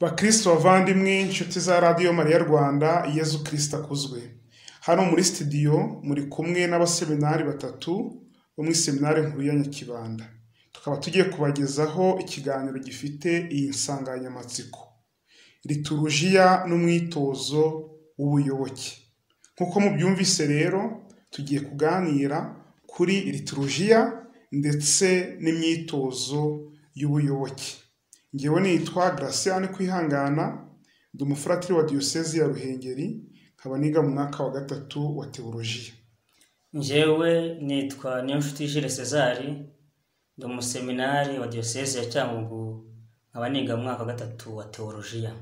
bakristo bavandimwe inshuti za radiyo mariya rwanda yezu kirisita akuzwe hano muri sitidiyo muri kumwe n'abaseminari batatu bo muri seminari nkuru ya nyakibanda tukaba tugiye kubagezaho ikiganiro gifite iyi nsanganyamatsiko liturujiya n'umwitozo w'ubuyoboke nk'uko mubyumvise rero tugiye kuganira kuri liturujiya ndetse n'imyitozo y'ubuyoboke ngewe nitwa Graciane kwihangana ndi umufuratiri wa diyosezi ya ruhengeri nkaba niga mu mwaka wa gatatu wa teolojiya njyewe nitwa niyonshuti Jules Cezari ndi umuseminari wa diyoseze ya cyangugu nkaba niga mu mwaka wa gatatu wa teolojiya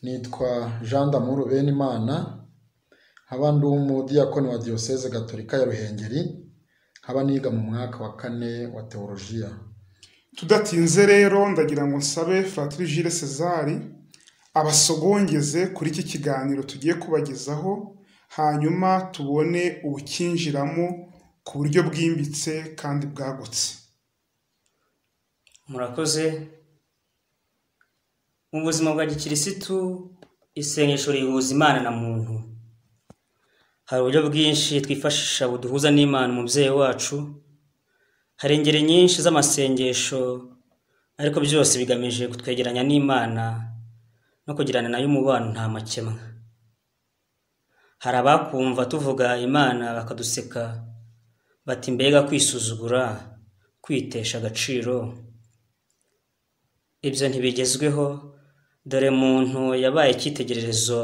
nitwa jean damuru benimana nkaba ndi umudiyakoni wa diyoseze gatolika ya ruhengeri nkaba niga mu mwaka wa kane wa teolojiya tudatinze rero ndagira ngo nsabe Fratiri Jules Cezari abasogongeze kuri iki kiganiro tugiye kubagezaho hanyuma tubone ubukinjiramo ku buryo bwimbitse kandi bwagutse murakoze mu buzima bwa gikirisitu isengesho rihuza imana na muntu hari uburyo bwinshi twifashisha buduhuza n'imana umubyeyi wacu hari ingeri nyinshi z'amasengesho ariko byose bigamije kutwegeranya n'imana no kugirana nayo umubano nta makemwa hari abakumva tuvuga imana bakaduseka bati mbega kwisuzugura kwitesha agaciro ibyo ntibigezweho dore muntu yabaye icyitegererezo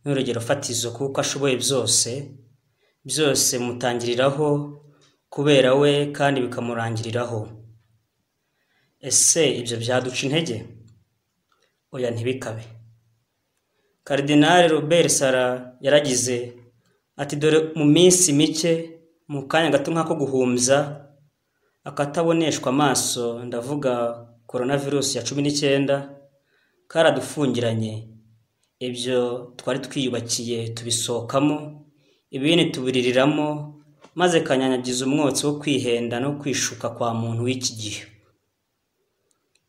n'urugero fatizo kuko ashoboye byose byose mutangiriraho kubera we kandi bikamurangiriraho ese ibyo byaduca intege oya ntibikabe karidinari robert sara yaragize ati dore mu minsi mike mu kanya gato nk'ako guhumbya akataboneshwa amaso ndavuga korona virusi ya cumi n'icyenda karadufungiranye ibyo twari twiyubakiye tubisohokamo ibindi tubiririramo maze kanyanyagiza umwotsi wo kwihenda no kwishuka kwa muntu w'iki gihe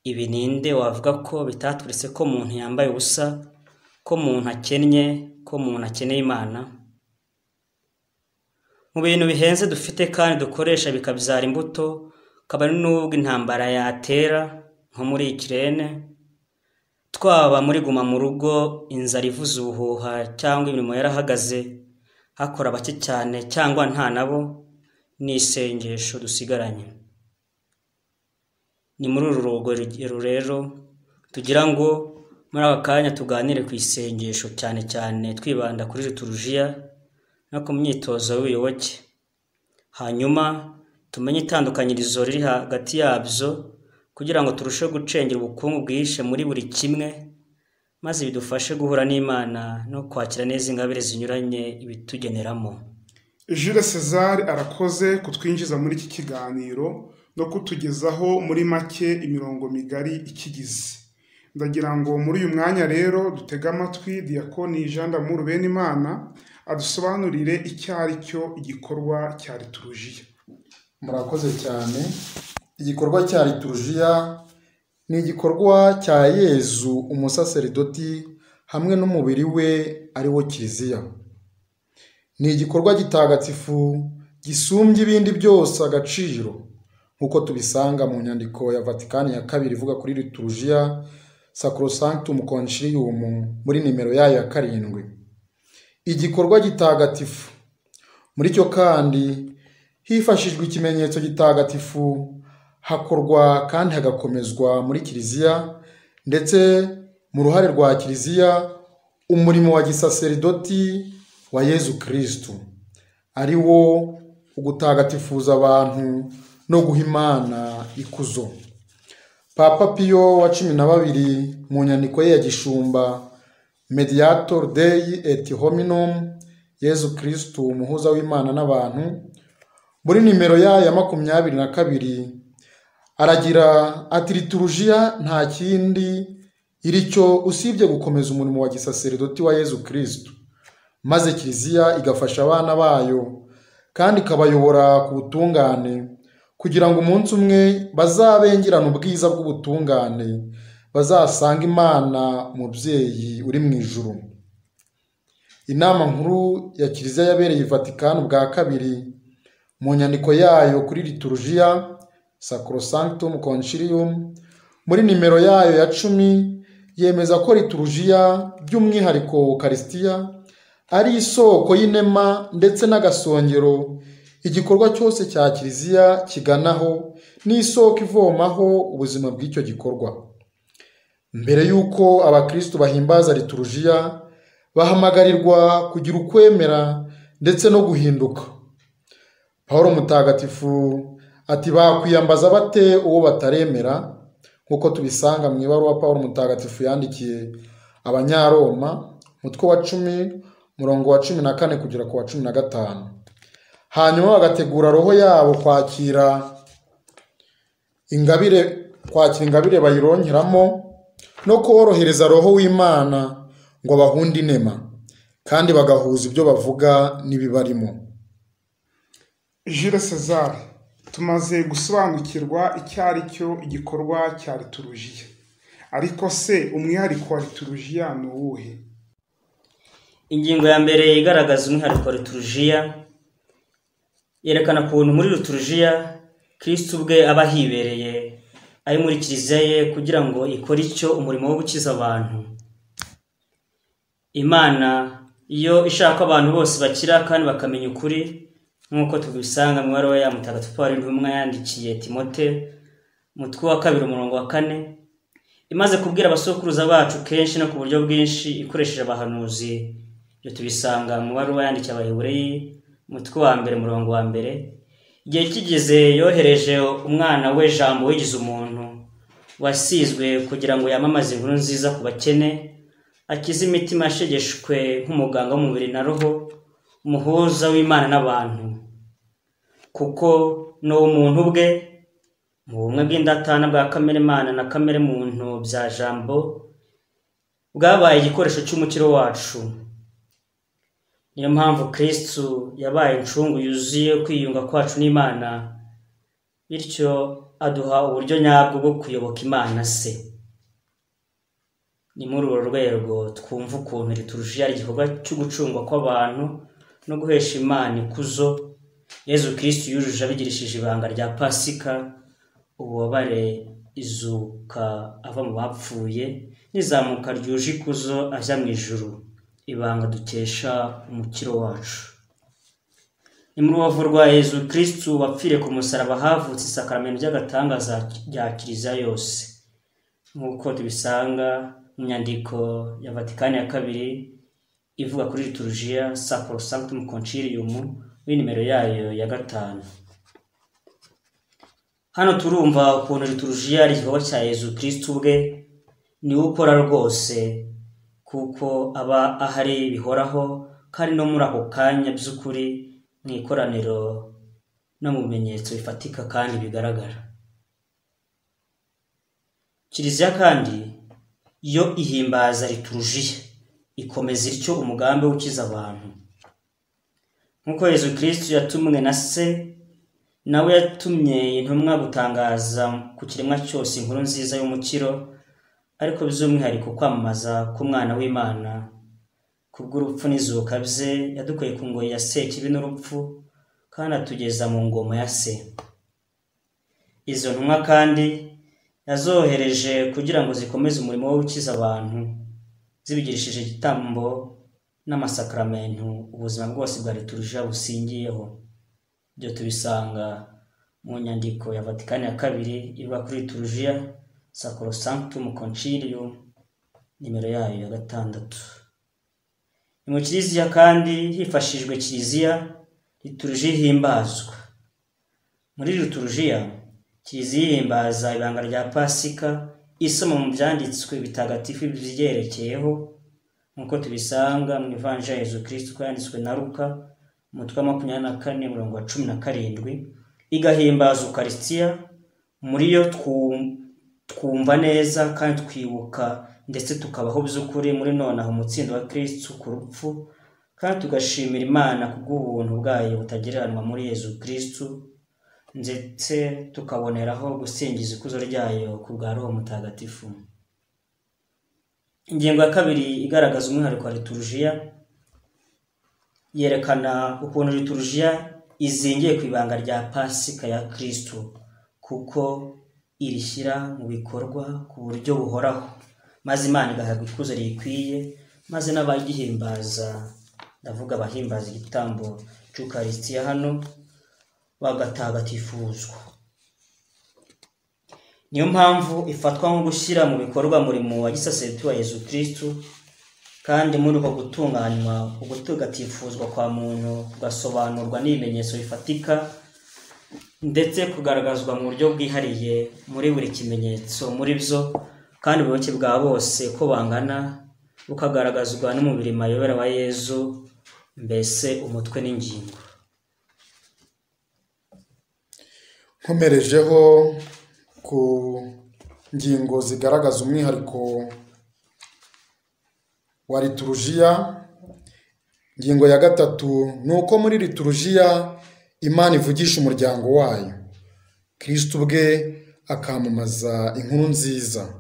ibi ninde wavuga ko bitaturetse ko muntu yambaye ubusa ko muntu akennye ko muntu akeneye imana mu bintu bihenze dufite kandi dukoresha bikabyara imbuto kabari n'ubwo intambara yatera nko muri ikirere twaba muri guma mu rugo inzara ivuza ubuhuha cyangwa imirimo yarahagaze hakora bake cyane cyangwa nta nabo ni isengesho dusigaranye ni muri uru rugero rero tugira ngo muri aka kanya tuganire ku isengesho cyane cyane twibanda kuri liturujiya no ku myitozo y'ubuyoboke hanyuma tumenye itandukanyirizo riri hagati yabyo kugira ngo turusheho gucengera ubukungu bwihishe muri buri kimwe maze bidufashe guhura n'imana no kwakira neza ingabire zinyuranye ibitugeneramo Jules Cezari arakoze kutwinjiza muri iki kiganiro no kutugezaho muri make imirongo migari ikigize ndagira ngo muri uyu mwanya rero dutege amatwi diyakoni jean damuru benimana adusobanurire icyo ari cyo igikorwa cya liturujiya murakoze cyane igikorwa cya liturujiya ni igikorwa cya yezu umusaseridoti hamwe n'umubiri we ari wo kiliziya ni igikorwa gitagatsifu gisumbya ibindi byose agaciro nk'uko tubisanga mu nyandiko ya vatikani ya kabiri ivuga kuri liturujiya sacrosanctum concilium muri nimero yayo ya karindwi igikorwa gitagatifu muri cyo kandi hifashishwa ikimenyetso gitagatifu hakorwa kandi hagakomezwa muri kiliziya ndetse mu ruhare rwa kiliziya umurimo wa gisaseridoti wa yezu kirisitu ari wo ugutagatifuza abantu no guha imana ikuzo papa piyo wa cumi na babiri mu nyandiko ye ya gishumba mediator dei et hominum yezu kirisitu umuhuza w'imana n'abantu muri nimero ya ya makumyabiri na kabiri aragira ati liturujiya nta kindi iri cyo usibye gukomeza umurimo wa gisaseridoti wa yezu kirisitu maze kiliziya igafasha abana bayo kandi ikabayobora ku butungane kugira ngo umunsi umwe bazabengerane ubwiza bw'ubutungane bazasanga imana umubyeyi uri mu ijuru inama nkuru ya kiliziya yabereye i vatikani bwa kabiri mu nyandiko yayo kuri liturujiya sacrosanctum concilium muri nimero yayo ya cumi yemeza ko liturujiya by'umwihariko ukarisitiya ari isoko y'inema ndetse n'agasongero igikorwa cyose cya kiliziya kiganaho n'isoko ivomaho ubuzima bw'icyo gikorwa mbere y'uko abakristu bahimbaza liturujiya bahamagarirwa kugira ukwemera ndetse no guhinduka paul mutagatifu ati bakwiyambaza bate uwo bataremera nk'uko tubisanga mu ibaruwa paul mutagatifu yandikiye abanyaroma umutwe wa cumi umurongo wa cumi na kane kugera ku wa cumi na gatanu hanyuma bagategura roho yabo kwakira ingabire kwakira ingabire bayironkeramo no korohereza roho w'imana ngo bahunde inema kandi bagahuza ibyo bavuga n'ibibarimo Jules César tumaze gusobanukirwa icyo ari cyo igikorwa cya liturujiya ariko se umwihariko wa liturujiya ni uwuhe ingingo ya mbere igaragaza umwihariko wa liturujiya yerekana ukuntu muri liturujiya kirisitu ubwe aba ahibereye ari muri kiliziya ye kugira ngo ikore icyo umurimo wo gukiza abantu imana iyo ishaka abantu bose bakira kandi bakamenya ukuri nk'uko tubisanga mu ibaruwa ya mutagatifu paul intumwa yandikiye timote umutwe wa kabiri umurongo wa kane imaze kubwira abasokuruza bacu kenshi no ku buryo bwinshi ikoresheje abahanuzi ibyo tubisanga mu baruwa yandikiye abahebureyi umutwe wa mbere umurongo wa mbere igihe kigeze yohereje umwana we jambo wigize umuntu wasizwe kugira ngo yamamaze inkuru nziza ku bakene akize imitima yashegeshwe nk'umuganga w'umubiri na roho umuhuza w'imana n'abantu kuko ni umuntu ubwe mu bumwe bw'indatana bwa kamere mana na kamere muntu bya jambo bwabaye igikoresho cy'umukiro wacu niyo mpamvu kirisitu yabaye incungu yuzuye kwiyunga kwacu n'imana bityo aduha uburyo nyabwo bwo kuyoboka imana se ni muri urwo rwego twumva ukuntu liturujia ari igikorwa cyo gucungwa kw'abantu no guhesha imana ikuzo yezu kirisitu yujuje abigirishije ibanga rya pasika ububabare izuka ava mu bapfuye n'izamuka ryuje ikuzo ajya mu ijuru ibanga dukesha umukiro wacu ni muri uwavurwa yezu kirisitu wapfire ku musaraba havutse isakaramento ry'agatangaza rya kiliziya yose nk'uko tubisanga mu nyandiko ya vatikani ya kabiri ivuga kuri liturujiya sacrosanctum concilium w'inimero yayo ya gatanu hano turumva ukuntu liturujiya ari igikorwa cya yezu kirisitu ubwe niwe ukora rwose kuko aba ahari bihoraho kandi no muri ako kanya by'ukuri mu ikoraniro no mu bimenyetso bifatika kandi bigaragara kiliziya kandi yo ihimbaza liturujiya ikomeza ityo umugambi w'ukiza abantu nk'uko yezu kirisitu yatumwe na se nawe yatumye intumwa gutangaza ku kiremwa cyose inkuru nziza y'umukiro ariko by'umwihariko kwamamaza k'umwana w'imana kubw'urupfu n'izuka bye yadukuye ku ngoyi ya se kibi n'urupfu kandi atugeza mu ngoma ya se izo ntumwa kandi yazohereje kugira ngo zikomeze umurimo wo gukiza abantu zibigirishije igitambo n'amasakaramentu ubuzima bwose bwa liturujia busingiyeho ibyo tubisanga mu nyandiko ya vatikani ya kabiri ivuga kuri turujiya sacrosanctum concilium nimero yayo ya gatandatu ni mu kiliziya kandi hifashishijwe kiliziya liturujiya ihimbazwa muri liturujiya kiliziya ihimbaza ibanga rya pasika isoma mu byanditswe bitagatifu byigerekeyeho nk'uko tubisanga mu ivanja ya yezu kirisitu yanditswe na ruka umutwe wa makumyabiri na kane mirongo wa cumi na karindwi igahimbaza ukarisitiya muri yo twumva neza kandi twibuka ndetse tukabaho by'ukuri muri nonaha umutsindo wa kirisitu ku rupfu kandi tugashimira imana kubw'ubuntu bwayo butagereranywa muri yezu kirisitu ndetse tukaboneraho gusingiza ikuzo ryayo ku bwa roho mutagatifu ingingo ya kabiri igaragaza umwihariko wa liturujiya yerekana ukuntu liturujiya izingiye ku ibanga rya pasika ya kirisitu kuko irishyira mu bikorwa ku buryo buhoraho maze imana igahabwa ikuzo riyikwiye maze n'abayihimbaza ndavuga abahimbaza igitambo cy'ukarisitiya hano bagatagatifuzwa niyo mpamvu ifatwa nko gushyira mu bikorwa umurimo wa gisasenti wa yezu kirisitu kandi muri uko gutunganywa ugutagatifuzwa kwa muntu kugasobanurwa n'ibimenyetso bifatika ndetse kugaragazwa mu buryo bwihariye muri buri kimenyetso muri byo kandi ubuyoboke bwa bose ko bangana bukagaragazwa n'umubiri mayobera wa yezu mbese umutwe n'ingingo nkomerejeho ku ngingo zigaragaza umwihariko wa liturujiya ingingo ya gatatu ni uko muri liturujiya imana ivugisha umuryango wayo kirisitu ubwe akamamaza inkuru nziza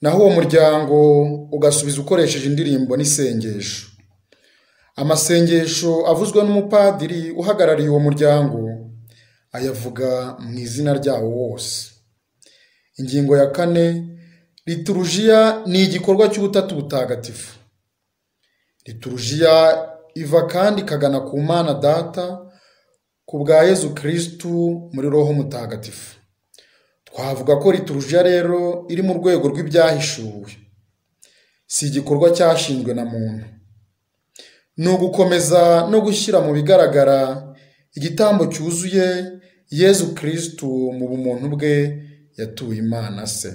naho uwo muryango ugasubiza ukoresheje indirimbo n'isengesho amasengesho avuzwe n'umupadiri uhagarariye uwo muryango ayavuga mu izina ryawo wose ingingo ya kane liturujiya ni igikorwa cy'ubutatu butagatifu liturujiya iva kandi ikagana ku mana data ku bwa yezu kirisitu muri roho mutagatifu twavuga ko liturujiya rero iri mu rwego rw'ibyahishuwe si igikorwa cyashinzwe na muntu ni ugukomeza no gushyira mu bigaragara igitambo cyuzuye yezu kirisitu mu bumuntu bwe yatuye imana se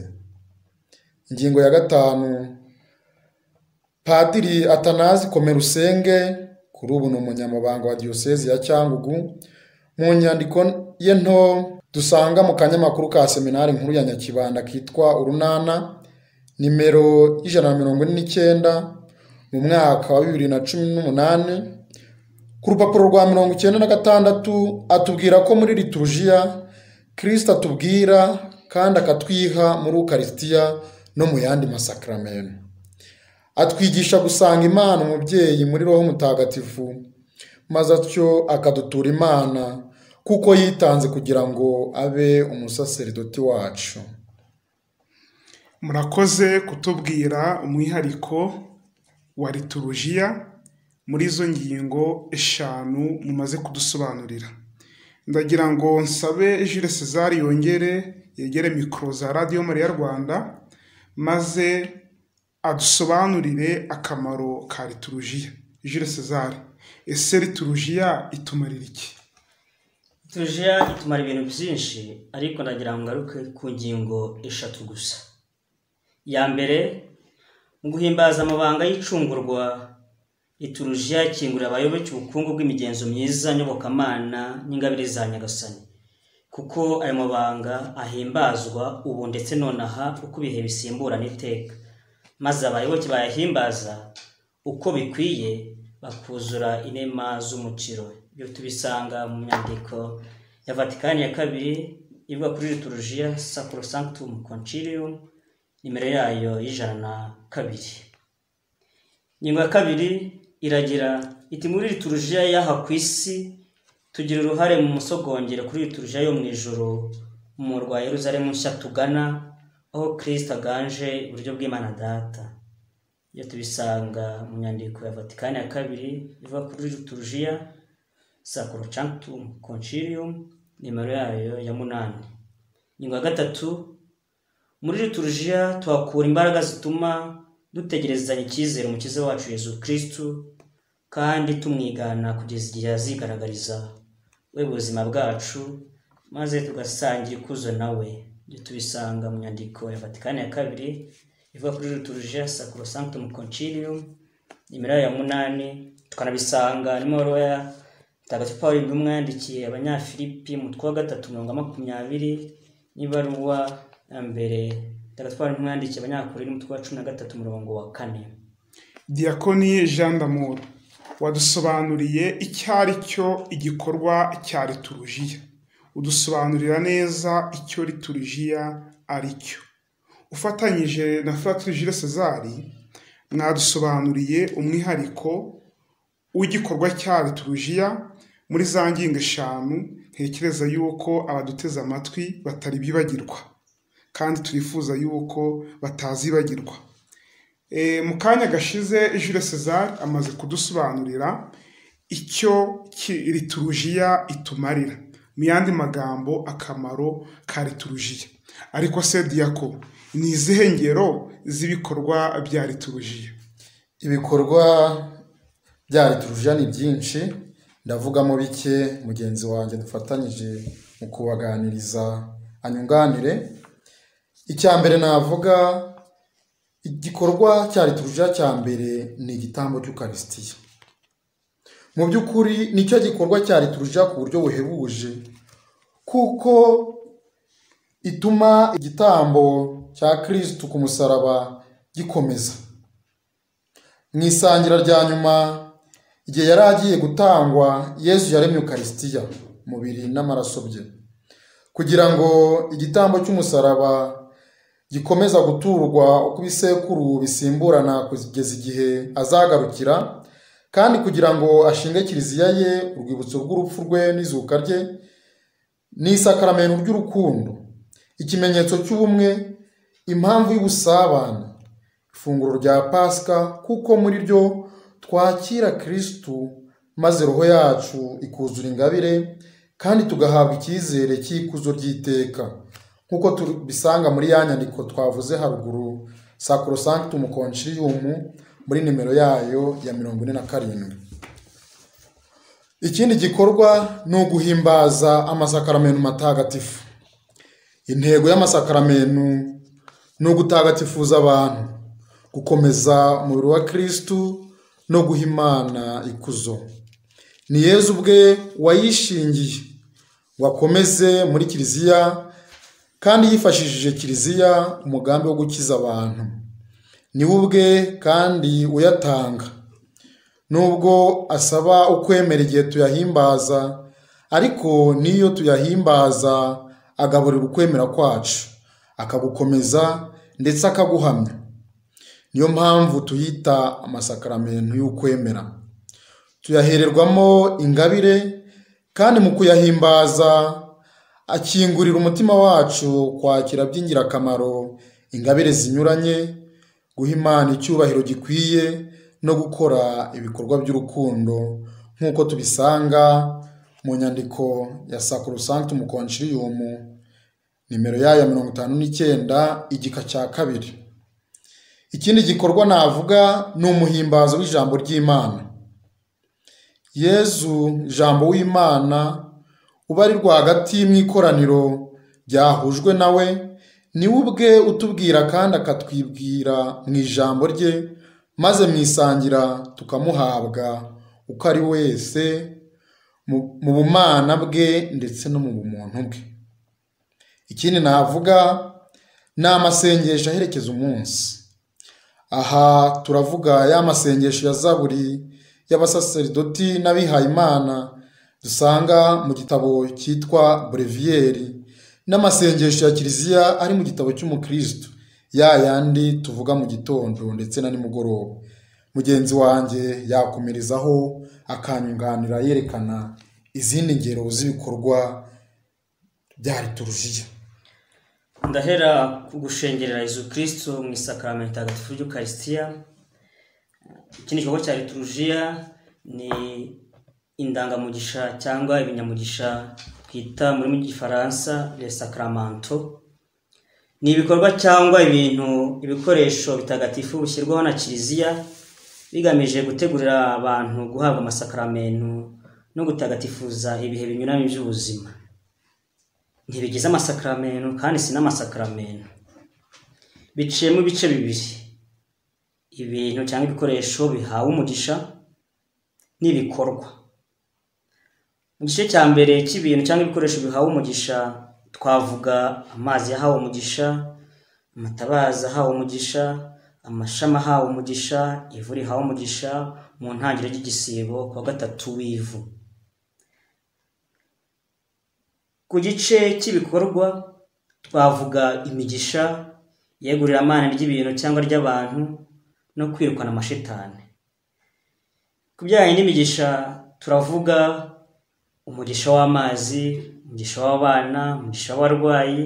ingingo ya gatanu padiri atanazi komerusenge kuri ubu ni umunyamabanga wa diyosezi ya cyangugu mu nyandiko ye nto dusanga mu kanyamakuru ka seminari nkuru ya nyakibanda kitwa urunana nimero y'ijana na mirongo ine n'icyenda mu mwaka wa bibiri na cumi n'umunani ku rupapuro rwa mirongo icyenda na gatandatu atubwira ko muri liturujiya kirisita atubwira kandi akatwiha muri ukarisitiya no mu yandi masakaramentu atwigisha gusanga imana umubyeyi muri roho mutagatifu maze atyo akadutura imana kuko yitanze kugira ngo abe umusaseridoti wacu murakoze kutubwira umwihariko wa liturujiya muri izo ngingo eshanu mumaze kudusobanurira ndagira ngo nsabe Jules César yongere yegere mikoro za radiyo mariya rwanda maze adusobanurire akamaro ka liturujiya Jules César ese liturujiya itumarira iki tujiya itumara ibintu byinshi ariko ndagira ngo ngaruke ku ngingo eshatu gusa iya mbere mu guhimbaza amabanga y'icungurwa iturujiya ikingurira abayoboke ubukungu bw'imigenzo myiza nyobokamana n'ingabire za nyagasani kuko ayo mabanga ahimbazwa ubu ndetse nonaha uko ibihe bisimburana iteka maze abayoboke bayahimbaza uko bikwiye bakuzura inema z'umukiro ibyo tubisanga mu nyandiko ya vatikani ya kabiri ivuga kuri liturujiya sacrosanctum concilium nimero yayo y'ijana na kabiri ingingo ya kabiri iragira iti muri liturujiya y'aha ku isi tugira uruhare mu musogongero kuri liturujiya yo mu ijoro mu murwa Yeruzalemu nshya tugana aho kirisita aganje iburyo bw'imana data iyo tubisanga mu nyandiko ya vatikani ya kabiri ivuga kuri liturujiya sacrosanctum concilium nimero yayo ya munani ingingo ya gatatu muri liturujiya tuhakura imbaraga zituma dutegerezanya icyizere umukiza wacu yezu kirisitu kandi tumwigana kugeza igihe azigaragariza we buzima bwacu maze tugasangira ikuzo nawe ibyo tubisanga mu nyandiko ya vatikani ya kabiri ivuga kuri liturujiya sacrosanctum concilium nimero yayo ya munani tukanabisanga nimero ya mutagatifu paul intumwa yandikiye abanyafilipi mutwe wa gatatu mirongo makumyabiri n'ibaruwa ya mbere mutagatifu paul intumwa yandikiye abanyakorere umutwe wa cumi na gatatu umurongo wa kane Diakoni jean d'amour wadusobanuriye icyo ari cyo igikorwa cya liturujiya udusobanurira neza icyo liturujiya ari cyo ufatanyije na Fratri Jules Cezari mwadusobanuriye umwihariko w'igikorwa cya liturujiya muri za ngingo eshanu ntekereza yuko abaduteze amatwi batari bibagirwa kandi turifuza yuko batazibagirwa Eh, mu kanya gashize Jules César amaze kudusobanurira icyo ki- liturujiya itumarira mu yandi magambo akamaro ka liturujiya ariko se diyako ni izihe ngero z'ibikorwa bya liturujiya ibikorwa bya liturujiya ni byinshi ndavugamo bike mugenzi wanjye dufatanyije mu kubaganiriza anyunganire icya mbere navuga igikorwa cya liturujiya cya mbere ni igitambo cy'ukarisitiya mu by'ukuri nicyo gikorwa cya liturujiya ku buryo buhebuje kuko ituma igitambo cya kirisitu ku musaraba gikomeza mu isangira rya nyuma igihe yari agiye gutangwa yesu yaremye ukarisitiya umubiri n'amaraso bye kugira ngo igitambo cy'umusaraba gikomeza guturwa uko ibisekuru bisimburana kugeza igihe azagarukira kandi kugira ngo ashinge kiliziya ye urwibutso rw'urupfu rwe n'izuka rye ni isakaramentu ry'urukundo ikimenyetso cy'ubumwe impamvu y'ubusabane ifunguro rya pasika kuko muri ryo twakira kirisitu maze roho yacu ikuzura ingabire kandi tugahabwa icyizere cy'ikuzo ry'iteka nk'uko tubisanga muri ya nyandiko twavuze haruguru sacrosanctum concilium muri nimero yayo ya mirongo ine na karindwi ikindi gikorwa ni uguhimbaza amasakaramentu matagatifu intego y'amasakaramentu ni ugutagatifuza abantu gukomeza umubiri wa kirisitu no guha imana ikuzo ni yezu ubwe wayishingiye wakomeze muri kiliziya kandi yifashishije kiliziya umugambi wo gukiza abantu ni we ubwe kandi uyatanga nubwo asaba ukwemera igihe tuyahimbaza ariko n'iyo tuyahimbaza agaburira ukwemera kwacu akagukomeza ndetse akaguhamya niyo mpamvu tuyita amasakaramentu y'ukwemera tuyahererwamo ingabire kandi mu kuyahimbaza akingurira umutima wacu kwakira by'ingirakamaro ingabire zinyuranye guha imana icyubahiro gikwiye no gukora ibikorwa by'urukundo nk'uko tubisanga mu nyandiko ya sacrosanctum concilium nimero yayo ya mirongo itanu n'icyenda igika cya kabiri ikindi gikorwa navuga ni umuhimbazo w'ijambo ry'imana yezu jambo w'imana ubari rwagati mu ikoraniro ryahujwe nawe ni we ubwe utubwira kandi akatwibwira mu ijambo rye maze mu isangira tukamuhabwa uko ari wese mu- mu bumana bwe ndetse no mu bumuntu bwe ikindi navuga ni amasengesho aherekeza umunsi aha turavuga ya masengesho ya zaburi y'abasaseridoti n'abihayimana dusanga mu gitabo cyitwa breviyeri n'amasengesho ya kiliziya ari mu gitabo cy'umukristo ya yandi tuvuga mu gitondo ndetse na nimugoroba mugenzi wanjye yakomerezaho akanyunganira yerekana izindi ngero z'ibikorwa bya liturujiya ndahera ku gushengerera Yezu Kristo mu isakaramentu itagatifu ry'ukarisitiya ikindi gikorwa cya liturujiya ni indangamugisha cyangwa ibinyamugisha twita mu rurimi rw'igifaransa le sacramento ni ibikorwa cyangwa ibintu ibikoresho bitagatifu bishyirwaho na kiliziya bigamije gutegurira abantu guhabwa amasakaramentu no gutagatifuza ibihe binyuranye by'ubuzima ntibigize amasakaramentu kandi si n'amasakaramentu biciyemo ibice bibiri ibintu cyangwa ibikoresho bihawe umugisha n'ibikorwa mu gice cya mbere cy'ibintu cyangwa ibikoresho bihawe umugisha twavuga amazi yahawe umugisha amatabaza ahawe umugisha amashami ahawe umugisha ivu rihawe umugisha mu ntangiriro ry'igisibo ku wa gatatu w'ivu ku gice cy'ibikorwa twavuga imigisha iyegururamana ry'ibintu cyangwa ry'abantu no kwirukana amashitani ku bijyanye n'imigisha turavuga umugisha w'amazi umugisha w'abana umugisha w'abarwayi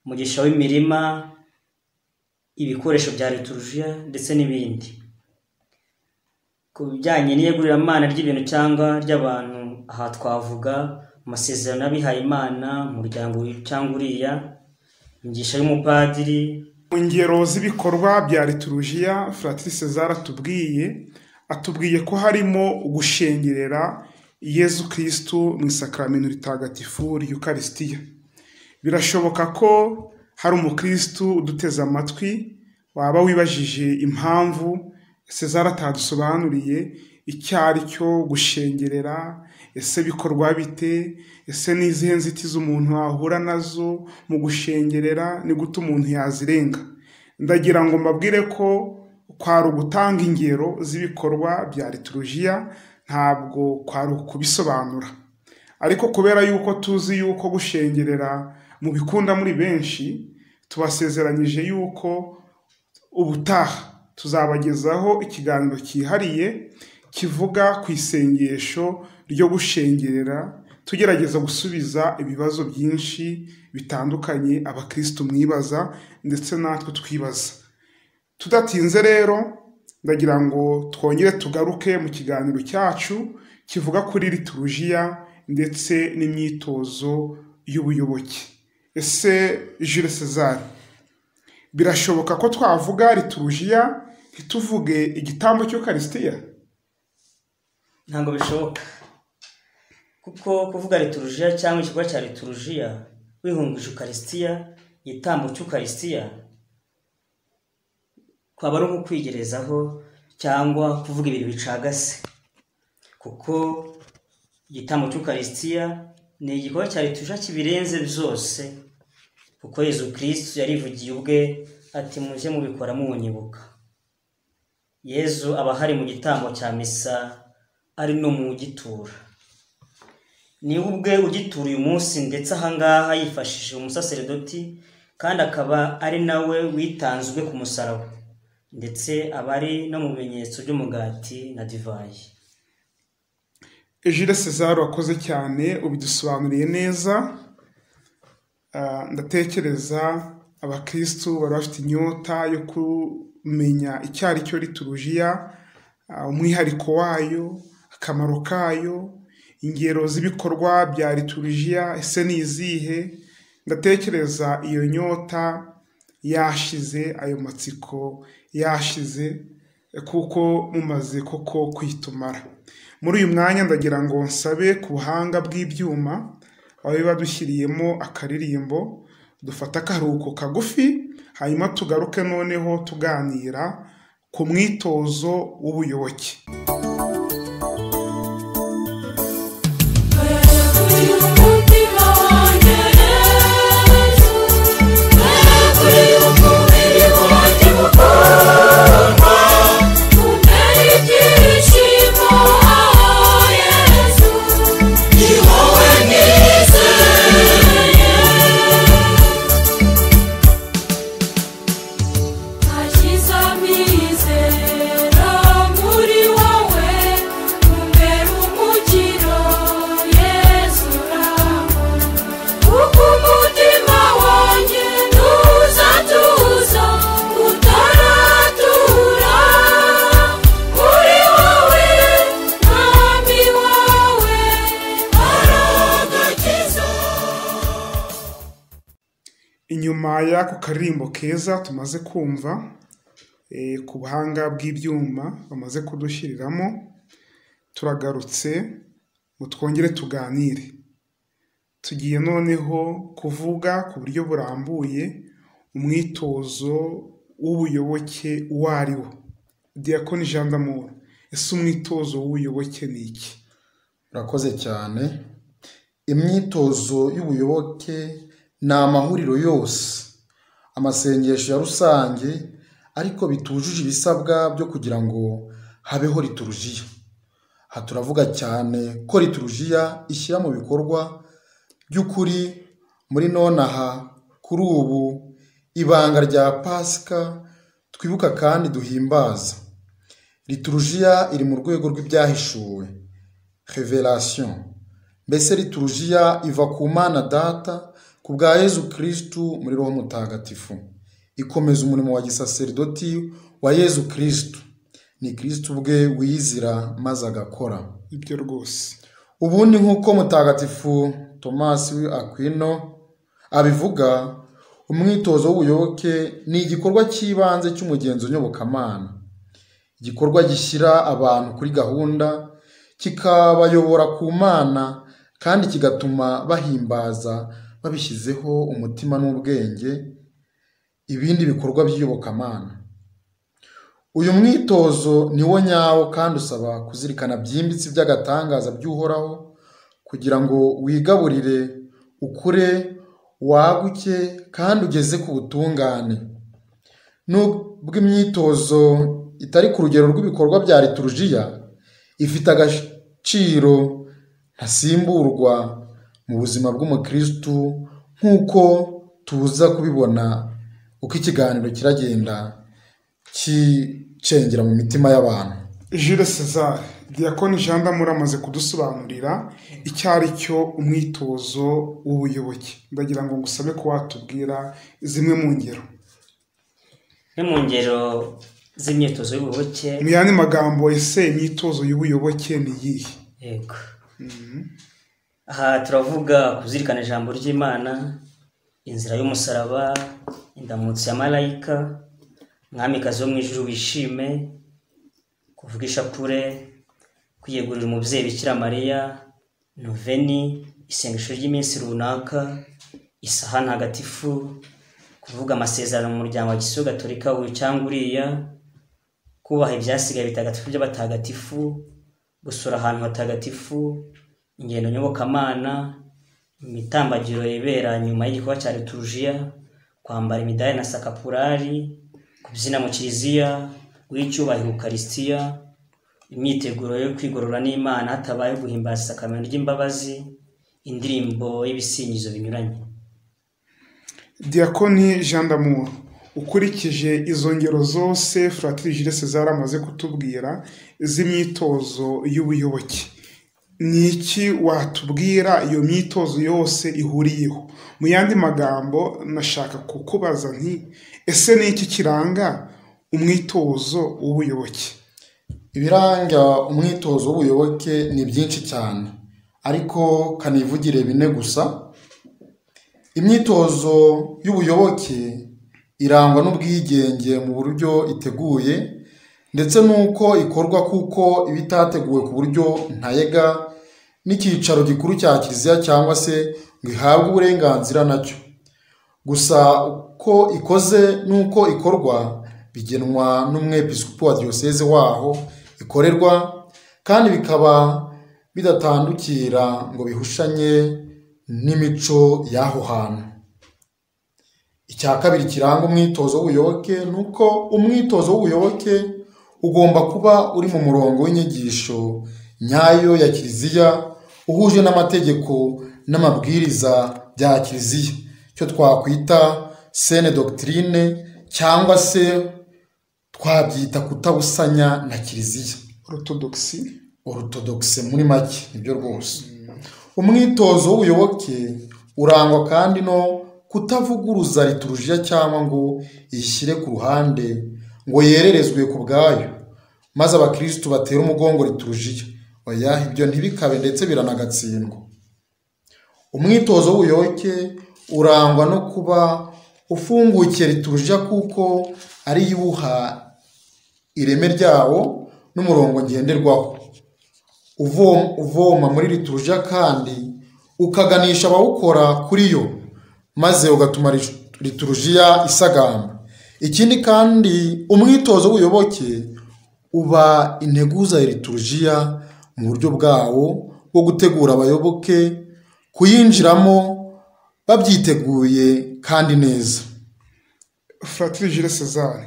umugisha w'imirima ibikoresho bya liturujia ndetse n'ibindi ku bijyanye n'iyegururamana ry'ibintu cyangwa ry'abantu aha twavuga amasezerano y'abihaye imana umuryango uyu cyangwa uriya imigisha y'umupadiri mu ngero z'ibikorwa bya liturujia Fratiri César atubwiye atubwiye ko harimo gushengerera yezu kirisitu mu isakaramentu ritagatifu ry'ukarisitiya birashoboka ko hari umukirisitu uduteze amatwi waba wibajije impamvu César atadusobanuriye icyo ari cyo gushengerera ese bikorwa bite ese ni izihe nzitizi umuntu ahura nazo mu gushengerera ni gute umuntu yazirenga ndagira ngo mbabwire ko kwari ugutanga ingero z'ibikorwa bya liturujia ntabwo kwari ukubisobanura ariko kubera yuko tuzi yuko gushengerera mu bikunda muri benshi tubasezeranyije yuko ubutaha tuzabagezaho ikiganiro cyihariye kivuga ku isengesho ryo gushengerera tugerageza gusubiza ibibazo byinshi bitandukanye abakirisitu mwibaza ndetse natwe twibaza tudatinze rero ndagira ngo twongere tugaruke mu kiganiro cyacu kivuga kuri liturujiya ndetse n'imyitozo y'ubuyoboke ese Jules César birashoboka ko twavuga liturujiya ntituvuge igitambo cy'ukarisitiya ntabwo bishoboka kuko kuvuga liturujia cyangwa igikorwa cya liturujia wihungije ukarisitiya igitambo cy'ukarisitiya kwaba ari nko kwigerezaho cyangwa kuvuga ibintu bicagase kuko igitambo cy'ukarisitiya ni igikorwa cya liturujia kibirenze byose kuko yezu kirisitu yarivugiye ubwe ati mujye mubikora muwunyibuka yezu aba ahari mu gitambo cya misa ari no mu gitura niwe ubwe ugitura uyu munsi ndetse ahangaha yifashishije umusaseredoti kandi akaba ari nawe witanzwe ku musaraba ndetse aba ari no mu bimenyetso by'umugati na divayi Jules César wakoze cyane ubidusobanuriye neza Ah, ndatekereza abakirisitu bari bafite inyota yo kumenya icyo ari cyo liturujiya ah, umwihariko wayo akamaro kayo ingero z'ibikorwa bya liturujiya ese ni izihe ndatekereza iyo nyota yashize ayo matsiko yashize kuko mumaze koko kwitumara muri uyu mwanya ndagira ngo nsabe ku buhanga bw'ibyuma ababe badushyiriyemo akaririmbo dufate akaruhuko kagufi hanyuma tugaruke noneho tuganira ku mwitozo w'ubuyoboke kuri umutima wanjye yesu kuri umubiri wanjye mukundwa untera ibyishimo yesu ni wowe nizeye Akizamizera muri wowe umbera umukiro Yesu urangwa kuko umutima wanjye ntuzatuza utaratura kuri wowe mwami wawe aragakiza inyuma y'ako karirimbo keza tumaze kumva eh, ku buhanga bw'ibyuma bamaze kudushyiriramo turagarutse ngo twongere tuganire tugiye noneho kuvuga ku buryo burambuye umwitozo w'ubuyoboke uwo ari wo diyakoni jean d'amour ese umwitozo w'ubuyoboke ni iki urakoze cyane imyitozo y'ubuyoboke ni amahuriro yose amasengesho ya rusange ariko bitujuje ibisabwa byo kugira ngo habeho liturujiya aha turavuga cyane ko liturujiya ishyira mu bikorwa by'ukuri muri nonaha kuri ubu ibanga rya pasika twibuka kandi duhimbaza liturujiya iri mu rwego rw'ibyahishuwe revelation mbese liturujiya iva ku mana data ku bwa yezu kirisitu muri roho mutagatifu ikomeza umurimo wa gisaserdoti wa yezu kirisitu ni kirisitu ubwe wiyizira maze agakora ibyo rwose ubundi nk'uko mutagatifu tomasi akwino abivuga umwitozo w'ubuyoboke ni igikorwa cy'ibanze cy'umugenzo nyobokamana igikorwa gishyira abantu kuri gahunda kikabayobora ku mana kandi kigatuma bahimbaza babishyizeho umutima n'ubwenge ibindi bikorwa by'iyobokamana uyu mwitozo ni wo nyawo kandi usaba kuzirikana byimbitse iby'agatangaza by'uhoraho kugira ngo wigaburire ukure waguke kandi ugeze ku butungane nubwo imyitozo itari ku rugero rw'ibikorwa bya liturujiya ifite agaciro ntasimburwa mu buzima bw'umukirisitu nk'uko tuza kubibona uko ikiganiro kiragenda kicengera mu mitima y'abantu Jules César Diakoni Jean Damura amaze kudusobanurira icyo ari cyo umwitozo w'ubuyoboke ndagira ngo ngusabe ko watubwira zimwe mu ngero imwe mu ngero z'imyitozo y'ububoke mu yandi magambo ese imyitozo y'ubuyoboke ni iyihe yego aha turavuga kuzirikana ijambo ry'imana inzira y'umusaraba indamutso ya marayika mwamikazi wo mu ijuru wishime kuvuga ishapure kwiyegurira umubyeyi bikira mariya noveni isengesho ry'iminsi runaka isaha ntagatifu kuvuga amasezerano mu muryango wa gisiyo gatolika uyu cyangwa uriya kubaha ibyasigaye bitagatifu by'abatagatifu gusura ahantu hatagatifu ingendo nyobokamana imitambagiro yibera nyuma y'igikorwa cya liturujiya kwambara imidari na sakapurari kubyina mu kiliziya w'icyubahiro ukarisitiya imyiteguro yo kwigorora n'imana hatabaye guhimbaza isakamento ry'imbabazi indirimbo y'ibisingizo binyuranye Diakoni Jean Damour ukurikije izo ngero zose Fratiri Jules César amaze kutubwira z'imyitozo y'ubuyoboke ni iki watubwira iyo myitozo yose ihuriyeho mu yandi magambo nashaka kukubaza nti ese ni iki kiranga umwitozo w'ubuyoboke ibiranga umwitozo w'ubuyoboke ni byinshi cyane ariko kanivugire bine gusa imyitozo y'ubuyoboke irangwa n'ubwigenge mu buryo iteguye ndetse n'uko ikorwa kuko iba itateguwe ku buryo ntayega n'icyicaro gikuru cya kiliziya cyangwa se ngo ihabwe uburenganzira nacyo gusa uko ikoze n'uko ikorwa bigenwa n'umwepisikopi wa diyoseze waho ikorerwa kandi bikaba bidatandukira ngo bihushanye n'imico y'aho hantu icya kabiri kiranga umwitozo w'ubuyoboke ni uko umwitozo w'ubuyoboke ugomba kuba uri mu murongo w'inyigisho nyayo ya kiliziya uhuje n'amategeko n'amabwiriza bya kiliziya icyo twakwita sene dogitirine cyangwa se twabyita kutabusanya na kiliziya orthodoxy orutodogise muri make nibyo rwose umwitozo w'ubuyoboke urangwa kandi no kutavuguruza liturujiya cyangwa ngo iyishyire ku ruhande ngo yererezwe ku bwayo maze abakirisitu batera umugongo liturujiya oya ibyo ntibikabe ndetse biranagatsindwa umwitozo w'ubuyoboke urangwa no kuba ufungukiye liturujiya kuko ari yo iwuha ireme ryawo n'umurongo ngenderwaho uvoma muri liturujiya kandi ukaganisha abawukora kuri yo maze ugatuma liturujiya isagamba ikindi kandi umwitozo w'ubuyoboke uba integuza ya liturujiya mu buryo bwawo bwo gutegura abayoboke kuyinjiramo babyiteguye kandi neza Fratiri Jules César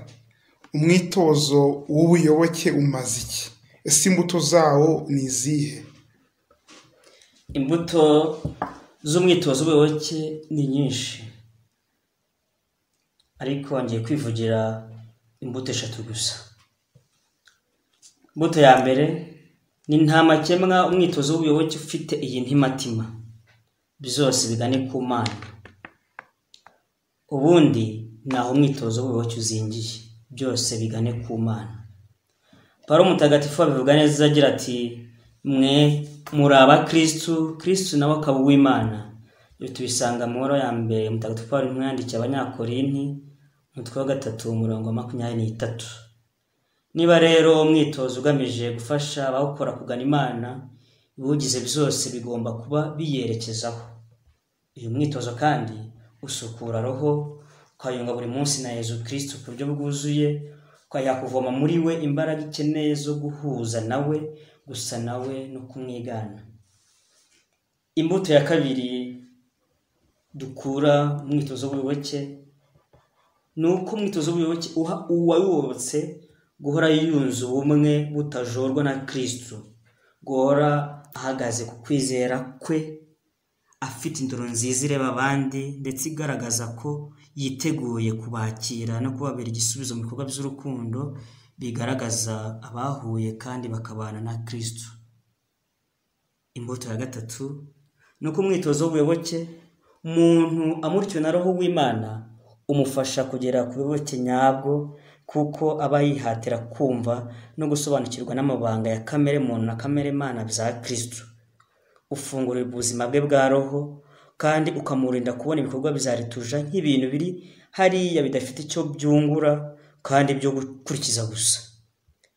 umwitozo w'ubuyoboke umaze iki ese imbuto zawo ni izihe imbuto z'umwitozo w'ubuyoboke ni nyinshi ariko ngiye kwivugira imbuto eshatu gusa imbuto ya mbere ni nta makemwa umwitozo w'ubuyoboke ufite iyi ntimatima byose bigane ku mana ubundi ni aho umwitozo w'ubuyoboke uzingiye byose bigane ku mana paro mutagatifu abivuga neza agira ati mwe muri abakirisitu kirisitu nawe akaba uw'imana ibi tubisanga mu nkoro ya mbere mutagatifu Pawulo umwandikiye abanyakorinti umutwe wa gatatu umurongo wa makumyabiri n'itatu niba rero umwitozo ugamije gufasha abawukora kugana imana ibiwugize byose bigomba kuba biyerekezaho uyu mwitozo kandi usukura roho ukayunga buri munsi na yezu kirisitu ku buryo bwuzuye ukajya kuvoma muri we imbaraga ikeneye zo guhuza nawe gusa nawe no kumwigana imbuto ya kabiri dukura mu mwitozo w'ubuyoboke ni uko umwitozo w'ubuyoboke uha uwayobotse guhora yunze ubumwe butajorwa na kirisitu guhora ahagaze ku kwizera kwe afite indoro nziza ireba abandi ndetse igaragaza ko yiteguye kubakira no kubabera igisubizo mu bikorwa by'urukundo bigaragaza abahuye kandi bakabana na kirisitu imbuto ya gatatu ni uko umwitozo w'ubuyoboke umuntu amurikiwe na roho w'imana umufasha kugera ku biboke nyabwo kuko aba yihatira kumva no gusobanukirwa n'amabanga ya kamere muntu na kamere mana bya kirisitu ufungurirwa ubuzima bwe bwa roho kandi ukamurinda kubona ibikorwa bya rituja nk'ibintu biri hariya bidafite icyo byungura kandi byo gukurikiza gusa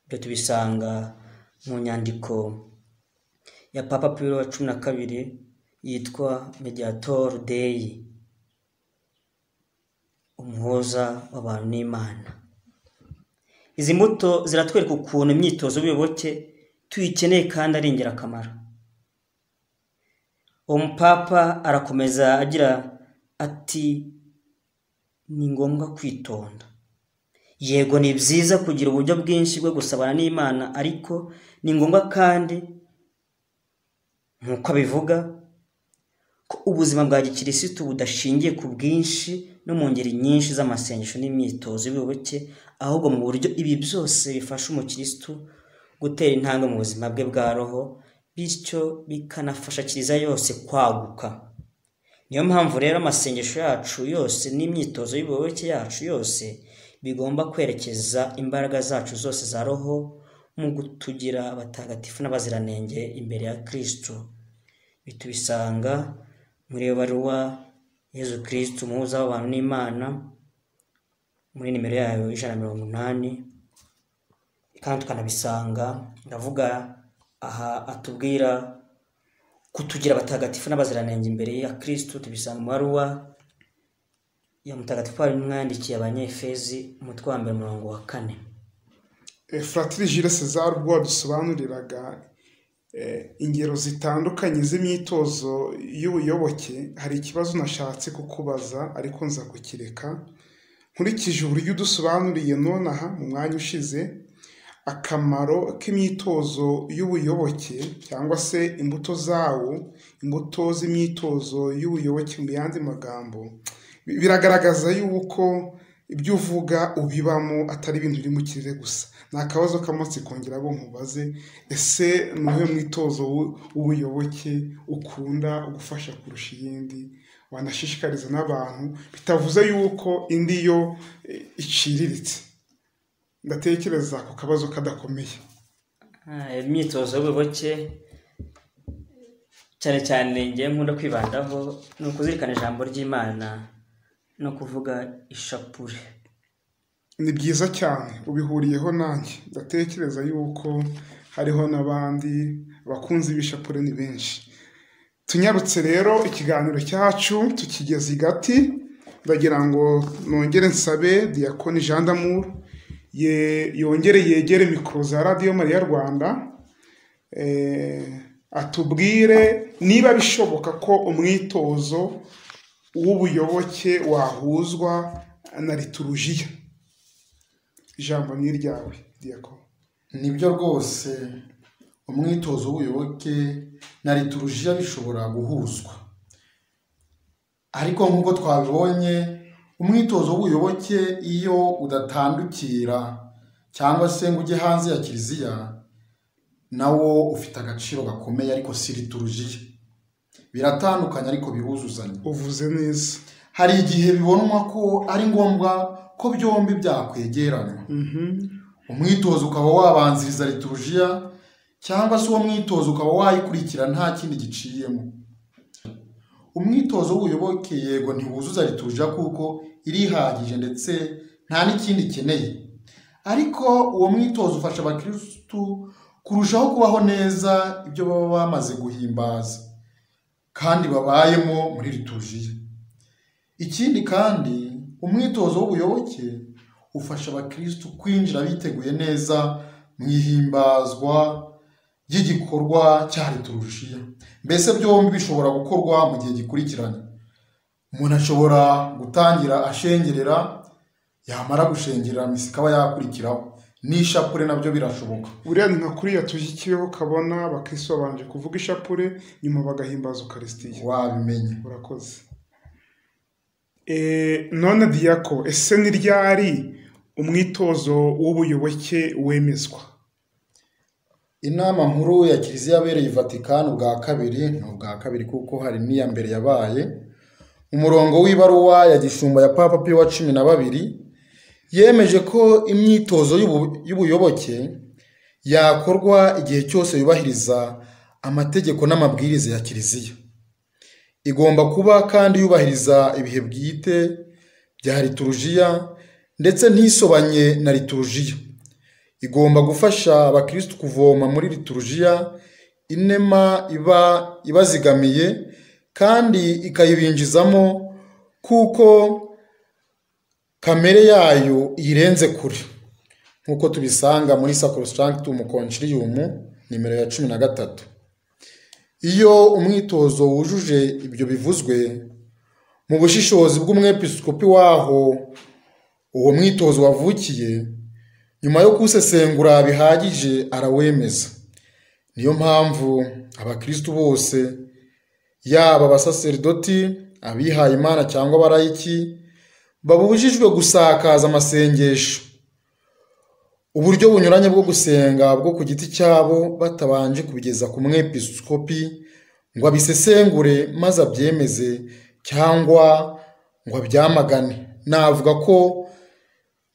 ibyo tubisanga mu nyandiko ya papa piro wa cumi na kabiri yitwa mediator day umuhoza w'abantu n'imana izi mbuto ziratwereka ukuntu imyitozo y'ubuyoboke tuyikeneye kandi ari ingirakamaro umupapa arakomeza agira ati ni ngombwa kwitonda yego ni byiza kugira uburyo bwinshi bwo gusabana n'imana ariko ni ngombwa kandi nk'uko abivuga ko ubuzima bwa gikirisitu budashingiye ku bwinshi no mu ngeri nyinshi z'amasengesho n'imyitozo y'ubuyoboke ahubwo mu buryo ibi byose bifasha umukirisitu gutera intambwe mu buzima bwe bwa roho bityo bikanafasha kiliziya yose kwaguka niyo mpamvu rero amasengesho yacu yose n'imyitozo y'ubuyoboke yacu yose bigomba kwerekeza imbaraga zacu zose za roho mu gutugira abatagatifu n'abaziranenge imbere ya kirisitu bitubisanga muri iyo baruwa yezu kirisitu umuhuza w'abantu n'imana muri nimero yayo ijana na mirongo inani kandi tukanabisanga ndavuga aha atubwira kutugira abatagatifu n'abaziranenge imbere ya kirisitu tubisanga mu baruwa ya mutagatifu wari umwandikiye abanyefezi umutwe wa mbere umurongo wa kane Fratiri Jules César ubwo wadusobanuriraga eh, ingero zitandukanye z'imyitozo y'ubuyoboke hari ikibazo nashatse kukubaza ariko nza kukireka nkurikije uburyo udusobanuriye nonaha mu mwanya ushize akamaro k'imyitozo y'ubuyoboke cyangwa se imbuto zawo imbuto z'imyitozo y'ubuyoboke mu yandi magambo bi- biragaragaza yuko ibyo uvuga ubibamo atari ibintu biri mu kirere gusa ni akabazo k'amatsi kongera bo nkubaze ese ni uwuhe mwitozo w'u- w'ubuyoboke ukunda gufasha kurusha iyindi wanashishikariza n'abantu bitavuze yuko indi yo eh, iciriritse ndatekereza ako kabazo kadakomeye Ah, imyitozo y'ubuyoboke cyane cyane ngewe nkunda kwibandaho ni ukuzirikana ijambo ry'imana no kuvuga ishapure ni byiza cyane ubihuriyeho nanjye ndatekereza yuko hariho n'abandi bakunzi b'ishapure ni benshi tunyarutse rero ikiganiro cyacu tukigeze i gati ndagira ngo nongere nsabe diyakoni jean d'amour ye- yongere yegere mikoro za radiyo mariya rwanda eh, atubwire niba bishoboka ko umwitozo w'ubuyoboke wahuzwa na liturujiya ijambo ni iryawe diyako nibyo rwose umwitozo w'ubuyoboke na liturujiya bishobora guhuzwa ariko nk'uko twabibonye umwitozo w'ubuyoboke iyo udatandukira cyangwa se ngo ujye hanze ya kiliziya nawo ufite agaciro gakomeye ariko si liturujiya biratandukanye ariko biruzuzanya uvuze neza hari igihe bibonwa ko ari ngombwa ko byombi byakwegerana umwitozo ukaba wabanziriza liturujiya cyangwa se uwo mwitozo ukaba wayikurikira nta kindi giciyemo umwitozo w'uyoboke yego ntiwuzuza liturujiya kuko irihagije ndetse nta n'ikindi ikeneye ariko uwo mwitozo ufasha abakirisitu kurushaho kubaho neza ibyo baba bamaze guhimbaza kandi babayemo muri liturujiya ikindi kandi umwitozo w'ubuyoboke ufasha abakirisitu kwinjira biteguye neza mu ihimbazwa ry'igikorwa cya liturujiya mbese byombi bishobora gukorwa mu gihe gikurikiranye umuntu ashobora gutangira ashengerera yamara gushengerera misa ikaba yakurikiraho n'ishapure nabyo birashoboka buriya ni nka kuriya tushyikiweho kabona abakirisitu babanje kuvuga ishapure nyuma bagahimbaza ukarisitiya wabimenye urakoze Eh, none diyako ese ni ryari umwitozo w'ubuyoboke wemezwa inama nkuru ya kiliziya yabereye i vatikani ubwa kabiri ni ubwa kabiri kuko hari n'iya mbere yabaye umurongo w'ibaruwa ya gishumba ya papa piyo wa cumi na babiri yemeje ko imyitozo y'ubu- y'ubuyoboke yakorwa igihe cyose yubahiriza amategeko n'amabwiriza ya kiliziya igomba kuba kandi yubahiriza ibihe bwite bya liturujiya ndetse ntisobanye na liturujiya igomba gufasha abakirisitu kuvoma muri liturujiya inema iba ibazigamiye kandi ikayibinjizamo kuko kamere yayo iyirenze kure nk'uko tubisanga muri sacrosanctum concilium nimero ya cumi na gatatu iyo umwitozo wujuje ibyo bivuzwe mu bushishozi bw'umwepiskopi waho uwo mwitozo wavukiye nyuma yo kuwusesengura bihagije arawemeza niyo mpamvu abakristu bose yaba abasaserdoti abihaye imana cyangwa abarayiki babujijwe gusakaza amasengesho uburyo bunyuranye bwo gusenga bwo ku giti cyabo batabanje kubigeza ku mwepiskopi ngo abisesengure maze abyemeze cyangwa ngo abyamagane navuga ko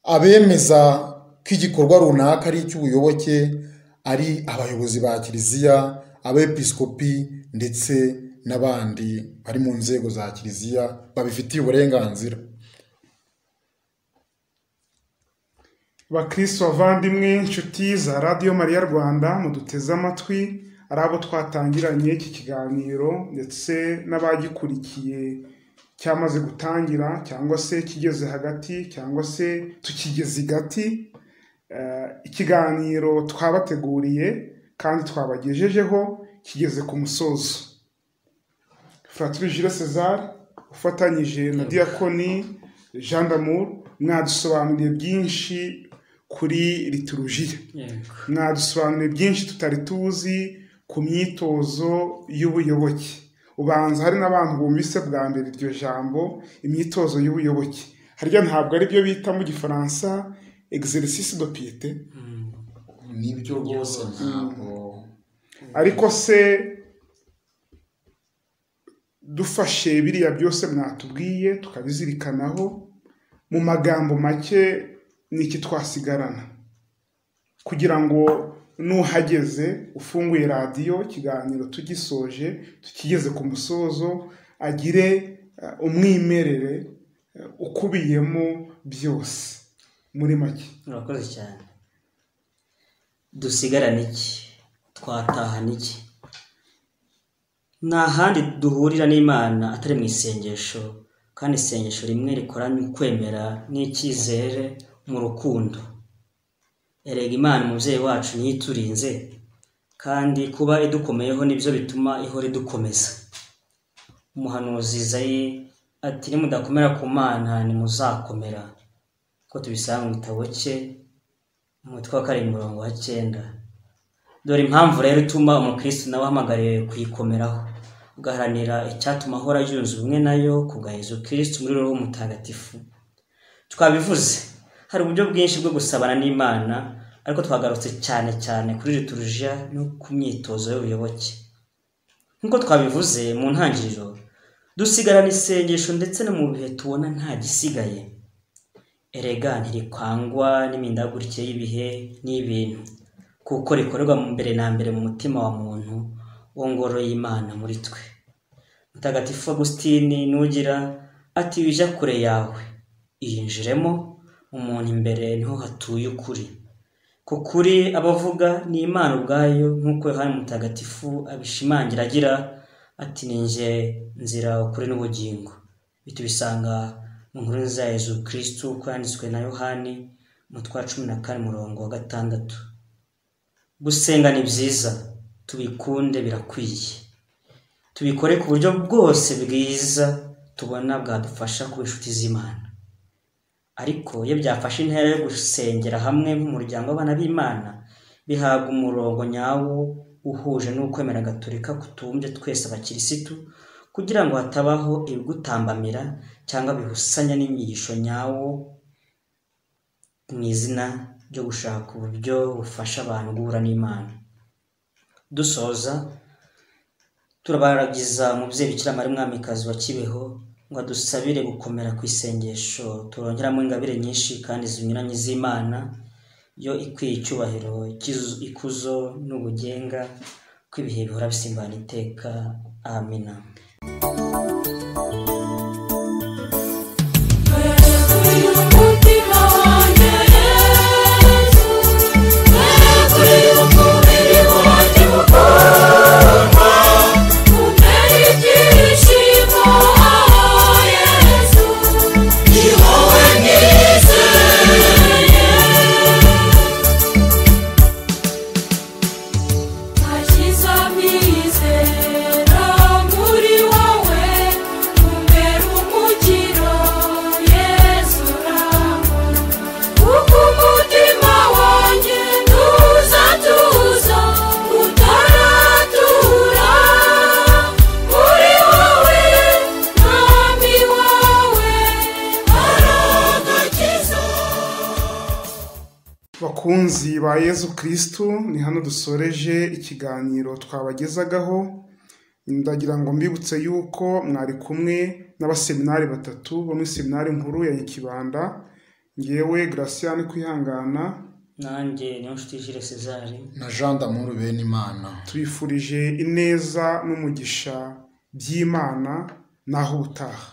abemeza ko igikorwa runaka ari icy'ubuyoboke ari abayobozi ba kiliziya abepiskopi ndetse n'abandi bari mu nzego za kiliziya babifitiye uburenganzira bakristo bavandimwe inshuti za radiyo mariya rwanda muduteze amatwi ari abo twatangiranye iki kiganiro ndetse n'abagikurikiye cyamaze gutangira cyangwa se kigeze hagati cyangwa se tukigeze igati Eh, ikiganiro twabateguriye kandi twabagejejeho kigeze ku musozo fratiri jules césar ufatanyije na diakoni jean d'amour mwadusobanuriye byinshi kuri liturujiya yego mwadusobanuriye byinshi tutari tuzi ku myitozo y'ubuyoboke ubanza hari n'abantu bumvise bwa mbere iryo jambo imyitozo y'ubuyoboke harya ntabwo ari byo bita mu gifaransa exercice de piete nibyo rwose ntabwo ariko se dufashe biriya byose mwatubwiye tukabizirikanaho mu magambo make ni iki twasigarana kugira ngo nuhageze ufunguye radiyo ikiganiro tugisoje tukigeze ku musozo agire eh, umwimerere eh, ukubiyemo byose muri make murakoze cyane dusigarana iki twatahana iki nta handi duhurira n'imana atari mu isengesho kandi isengesho rimwe rikoranye ukwemera n'icyizere mu rukundo erega imana umubyeyi wacu niyo iturinze kandi kuba idukomeyeho nibyo bituma ihora idukomeza umuhanuzi izayi ati nimudakomera ku mana ntimuzakomera ko tubisanga mu gitabo cye mu mutwe wa karindwi umurongo wa cyenda dore impamvu rero ituma umukristo nawe ahamagariwe kuyikomeraho ugaharanira icyatuma ahora yunze ubumwe nayo ku bwa yezu kristo muri roho mutagatifu twabivuze hari uburyo bwinshi bwo gusabana n'imana ariko twagarutse cyane cyane kuri liturujiya no ku myitozo y'ubuyoboke nk'uko twabivuze mu ntangiriro dusigarana isengesho ndetse no mu bihe tubona nta gisigaye erega ntirikwangwa n'imindagurikire y'ibihe n'ibintu kuko rikorerwa mbere na mbere mu mutima wa muntu wo ngoro y'imana muri twe mutagatifu agusitini nugira ati wijya kure yawe iyinjiremo umuntu imbere niho hatuye ukuri ku kuri abavuga ni imana ubwayo nk'uko yohani mutagatifu abishimangira agira ati ni njye nzira ukuri n'ubugingo ibi tubisanga mu nkuru za yezu kirisitu uko yanditswe na yohani umutwe wa cumi na kane umurongo wa gatandatu gusenga ni byiza tubikunde birakwiye tubikore ku buryo bwose bwiza tubona bwadufasha kuba inshuti z'imana ariko iyo byafashe intera yo gusengera hamwe nk'umuryango w'abana b'imana bihabwa umurongo nyawo uhuje n'ukwemera gaturika kutumbye twese abakirisitu kugira ngo hatabaho ibigutambamira cyangwa bihusanya n'inyigisho nyawo mu izina ryo gushaka uburyo bufasha abantu guhura n'imana dusoza turabaragiza umubyeyi bikira mari mwamikazi wa kibeho ngo adusabire gukomera ku isengesho turongeramo ingabire nyinshi kandi zinyuranye z'imana yo ikwiye icyubahiro ikizu- ikuzo n'ubugenga ko ibihe bihora bisimbana iteka amina Yesu umutima wanjye Yesu Yesu umubiri wanjye mukundwa Umere ibyishimo Yesu Ni wowe nizeye Nashyize amizero muri wowe Umbere umukiro Yesu urangwa kuko umutima wanjye ntuzatuza utaratura muri wowe mwami wawe aragakiza bakunzi ba yezu kirisitu ni hano dusoreje ikiganiro twabagezagaho ndagira ngo mbibutse yuko mwari kumwe n'abaseminari batatu bo muri seminari nkuru ya nyakibanda ngewe garasiyani kwihangana nanjye niyo nshuti jire cezari na jean d'amour benimana tubifurije ineza n'umugisha by'imana naho ubutaha